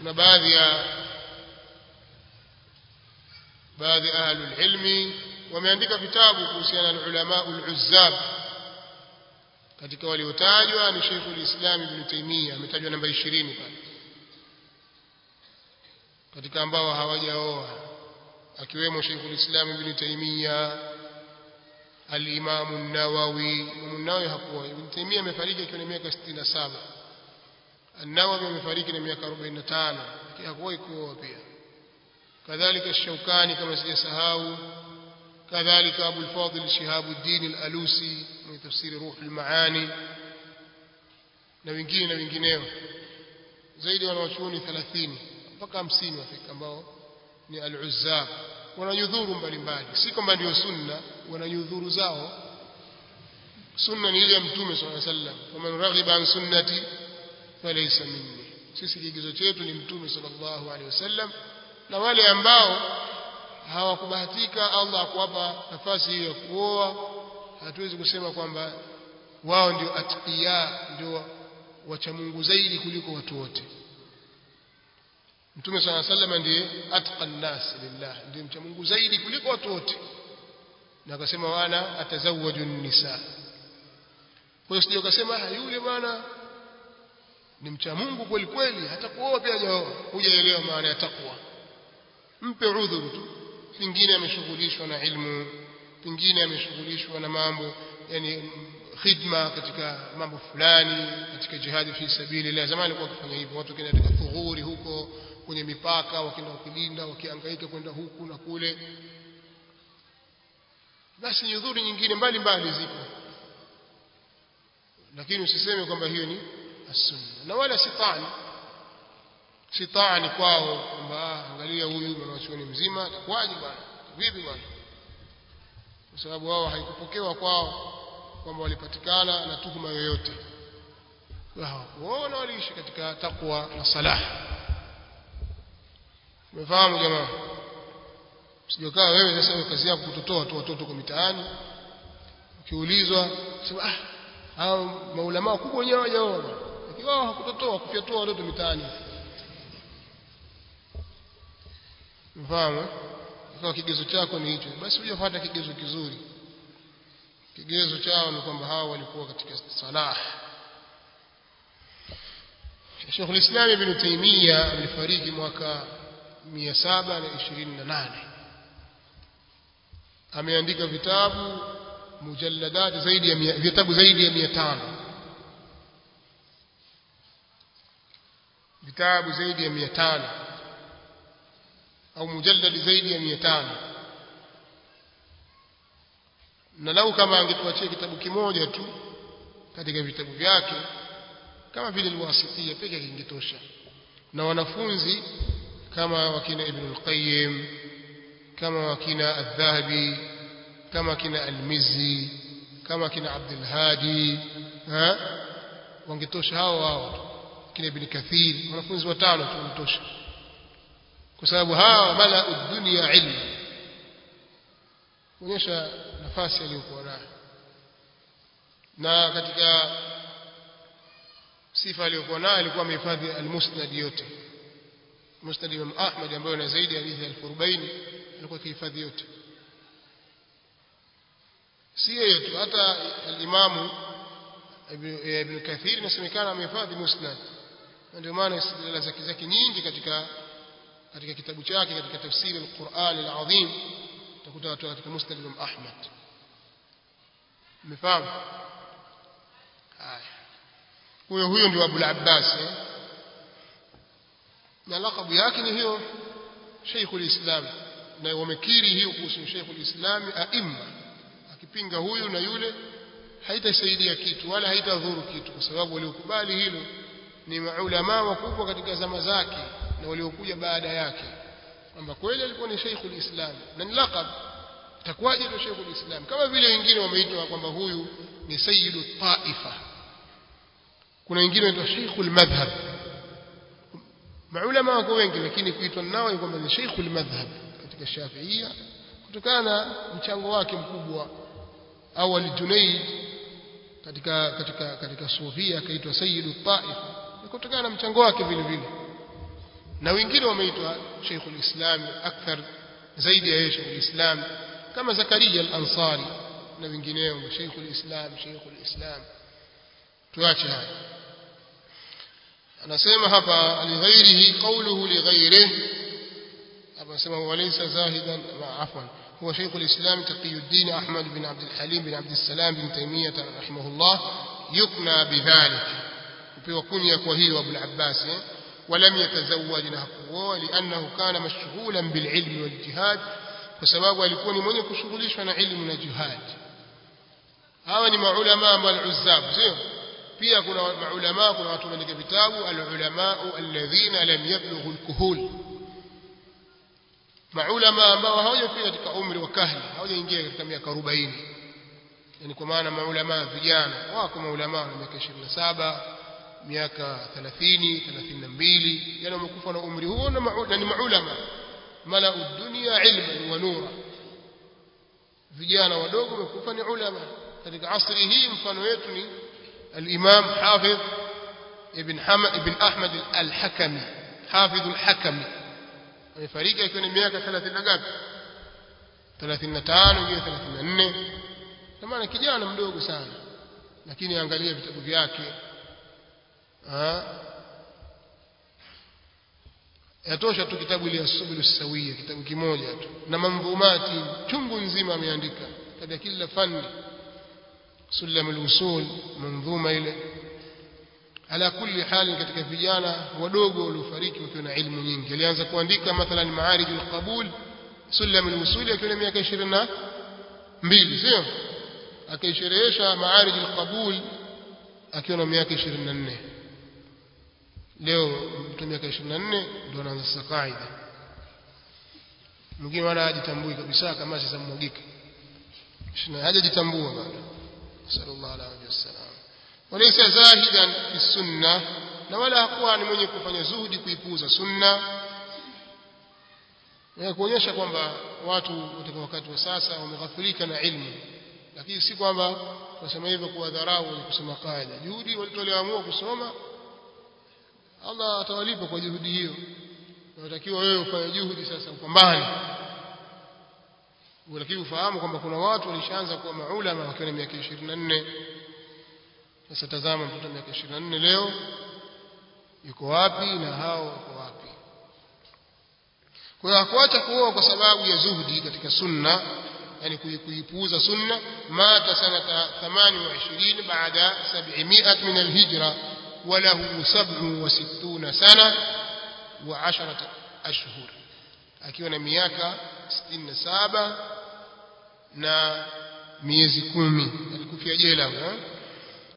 kuna baadhi ya baadhi ya ahlul ilmi wameandika vitabu kuhusiana na ulama ul-uzzab katika waliotajwa ni Sheikh al-Islam Ibn Taymiyyah ametajwa namba 20 pale katika ambao hawajaoa akiwemo Sheikh al-Islam Ibn Taymiyyah al-Imam an-Nawawi Imam an-Nawawi hakuoa Ibn Taymiyyah amefariki akiwa na miaka 67 an-Nawawi amefariki na miaka 45 lakini hakuwahi kuoa pia kadhalika الشوكاني kama sijasahau كذلك أبو الفاضل شهاب الدين الألوسي من تفسير روح المعاني na wengine na wengineo zaidi wanawachuoni 30 mpaka 50 wafika ambao ni al-uzzab wananyudhuru mbalimbali si kwamba ndio sunna wananyudhuru zao sunna ni ile ya mtume swalla sallam waman raghiba an sunnati falaysa minni sisi kigezo chetu ni mtume sallallahu alaihi wasallam na wale ambao hawakubahatika Allah akuwapa nafasi hiyo ya kuoa hatuwezi kusema kwamba wao ndio atqiya ndio wacha Mungu zaidi kuliko watu wote Mtume صلى الله عليه وسلم ndiye atqa nas lillah ndiye mcha Mungu zaidi kuliko watu wote na akasema wana atazawaju nisa kwa hiyo sio ukasema yule bwana ni mcha Mungu kweli kweli hata kuoa pia hajaoa hujaelewa maana ya takwa mpe udhuru tu pengine ameshughulishwa na ilmu pengine ameshughulishwa na mambo yani khidma katika mambo fulani katika jihadi fi sabilillah zamani walikuwa wakifanya hivyo watu kenda katika thughuri huko kwenye mipaka wakienda kulinda wakihangaika kwenda huku na kule basi nyudhuri nyingine mbalimbali zipo lakini usiseme kwamba hiyo ni as-sunna na wala sitani sitani kwao kwamba angalia huyu mwanachuoni mzima atakwaje bwana vipi bwana kwa sababu wao haikupokewa kwao kwamba walipatikana na tuhuma yoyote hawakuona waliishi katika takwa na salah umefahamu jamaa usijokaa wewe sasa kazi yako kutotoa tu watoto kwa mitaani ukiulizwa sema ah hao maulama wakubwa wenyewe hawajaoa lakini wao hakutotoa kufyatua watoto mitaani mfahamu kwa kigezo chako ni hicho basi hujafuata kigezo kizuri kigezo chao ni kwamba hao walikuwa katika salah Sheikh al-Islam Ibn Taymiyyah alifariki mwaka 728 ameandika vitabu mujalladat zaidi ya vitabu zaidi ya 500 vitabu zaidi ya 500 au mujalladi zaidi ya 500 na lau kama angetuachia kitabu kimoja tu katika vitabu vyake kama vile alwasitia pekee kingetosha na wanafunzi kama wakina ibn al-qayyim kama wakina al-dhahabi kama wakina al-mizzi kama wakina abdul hadi ha wangetosha hao hao kina ibn kathir wanafunzi watano tu wanatosha kwa sababu hawa mala dunia ilmu kuonyesha nafasi aliyokuwa nayo na katika sifa aliyokuwa nayo alikuwa amehifadhi almusnad yote musnad Imam Ahmad ambayo na zaidi ya hadithi 1040 alikuwa akihifadhi yote si yeye tu hata alimamu ibn Kathir inasemekana amehifadhi musnad ndio maana istidlala zake zake nyingi katika katika kitabu chake katika tafsiri al-Qur'an al-Azim utakuta watu katika musnad Imam Ahmad umefahamu haya huyo huyo ndio Abu al-Abbas eh? na lakabu yake ni hiyo Sheikhul Islam na wamekiri hiyo kuhusu Sheikhul Islam aimma akipinga huyu na yule haitasaidia kitu wala haitadhuru kitu kwa sababu waliokubali hilo ni maulama wakubwa katika zama zake na waliokuja baada yake kwamba kweli alikuwa ni Sheikhul Islam na ni laqab itakuwaje ndio Sheikhul Islam kama vile wengine wameitwa kwamba huyu ni Sayyidu Taifa kuna wengine wanaitwa Sheikhul Madhhab maulama wako wengi lakini kuitwa nao ni kwamba ni Sheikhul Madhhab katika Shafiia kutokana na mchango wake mkubwa au al-Junayd katika katika katika Sufia akaitwa Sayyidu Taifa kutokana na mchango wake vile vile na wengine wameitwa Sheikhul Islam akthar zaidi ya Sheikhul Islam kama Zakaria al-Ansari na wengineo Sheikhul Islam Sheikhul Islam tuache haya anasema hapa lighairihi qawluhu lighairihi hapa anasema walaysa zahidan afwan هو شيخ الإسلام تقي الدين أحمد بن عبد الحليم بن عبد السلام بن تيمية رحمه الله يكنى بذلك وكنية وهي وابو العباس ولم يتزوج نهقه لأنه كان مشغولا بالعلم والجهاد وسباب alikuwa ni mwenye kushughulishwa na ilmu na jihad hawa ni maulama ambao al-uzzab sio pia kuna maulama kuna watu wameandika vitabu al-ulama alladhina lam yablughu al-kuhul maulama ambao hawajafika katika umri wa kahli hawajaingia katika miaka 40 yani kwa maana maulama vijana wako maulama wa miaka 27 miaka 30 32 yani wamekufa na umri huo na ni maulama mala dunia ilman wa nura vijana wadogo wamekufa ni ulama katika asri hii mfano wetu ni al-Imam Hafidh ibn Hamad ibn Ahmad al-Hakami Hafidh al-Hakami amefariki akiwa na miaka 30 na ngapi 35 wengine 34 kwa maana kijana mdogo sana lakini angalia vitabu vyake yatosha tu kitabu ile asubulu sawia kitabu kimoja tu na mamdhumati chungu nzima ameandika katika kila fani sulam al-usul manzuma ile ala kulli hali katika vijana wadogo waliofariki wakiwa na ilmu nyingi alianza kuandika mathalan maarij al-qabul sulam al-usul akiwa na miaka 22 sio akaisherehesha maarij al-qabul akiwa na miaka 24 leo mtu miaka 24 ndio anaanza sasa kaida mwingine wala hajitambui kabisa kama sasa mwagika hajajitambua bado sallallahu alaihi wasallam walaysa zahidan fi sunna na wala hakuwa ni mwenye kufanya zuhudi kuipuuza sunna na kuonyesha kwamba watu katika wakati wa sasa wameghafirika na ilmu lakini si kwamba tunasema hivyo kuwa dharau ni kusema kaida juhudi walitoleamua kusoma Allah atawalipa kwa juhudi hiyo unatakiwa wewe ufanye juhudi sasa upambane lakini ufahamu kwamba kuna watu walishaanza kuwa maulama wakiwa na miaka 24 sasa tazama mtoto miaka 24 leo yuko wapi na hao wako wapi kwa hiyo hakuacha kuoa kwa sababu ya zuhudi katika sunna yani kuipuuza sunna mata sanata 28 baada 700 min alhijra وله سبع وستون سنة وعشرة أشهر akiwa na miaka 67 na miezi kumi alikufia jela